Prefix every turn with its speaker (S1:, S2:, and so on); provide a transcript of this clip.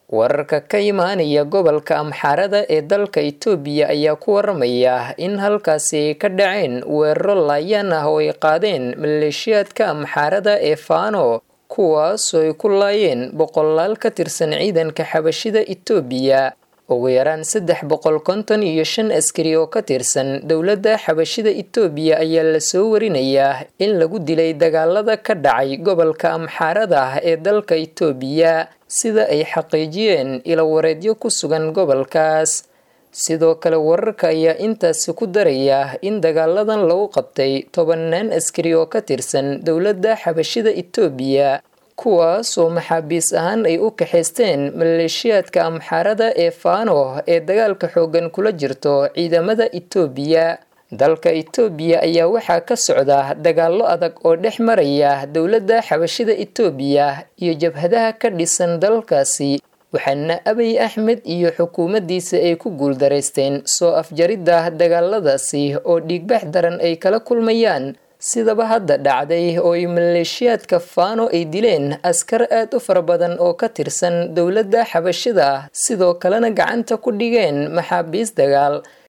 S1: wararka ka imaanaya gobolka amxaarada ee dalka itoobiya ayaa ku waramaya in halkaasi ka dhaceen weeraro laayaan ah oo ay qaadeen maleeshiyaadka amxaarada ee faano kuwaasoo ay ku laayeen boqolaal ka tirsan ciidanka xabashida itoobiya ugu yaraan saddex boqol konton iyo shan askari oo ka tirsan dowladda xabashida itoobiya ayaa lasoo warinayaa in lagu dilay dagaalada ka dhacay gobolka amxaarada ee dalka itoobiya sida ay xaqiijiyeen ilawareedyo ku sugan gobolkaas sidoo kale wararka ayaa intaasi ku daraya in dagaaladan lagu qabtay tobannaan askari oo ka tirsan dowladda xabashida itoobiya kuwaas oo maxaabiis ahaan ay u kaxaysteen maleeshiyaadka amxaarada ee faano ee dagaalka xooggan kula jirto ciidamada itoobiya dalka itoobiya ayaa waxaa ka socda dagaallo adag oo dhex maraya dowladda xabashida itoobiya iyo jabhadaha ka dhisan dalkaasi waxaana abiy axmed iyo xukuumaddiisa ay ku guuldaraysteen soo afjaridda dagaaladaasi oo dhiigbax daran ay kala kulmayaan sidaba hadda dhacday oo ay maleeshiyaadka faano ay dileen askar aad u fara badan oo ka tirsan dowladda xabashida sidoo kalena gacanta ku dhigeen maxaabiis dagaal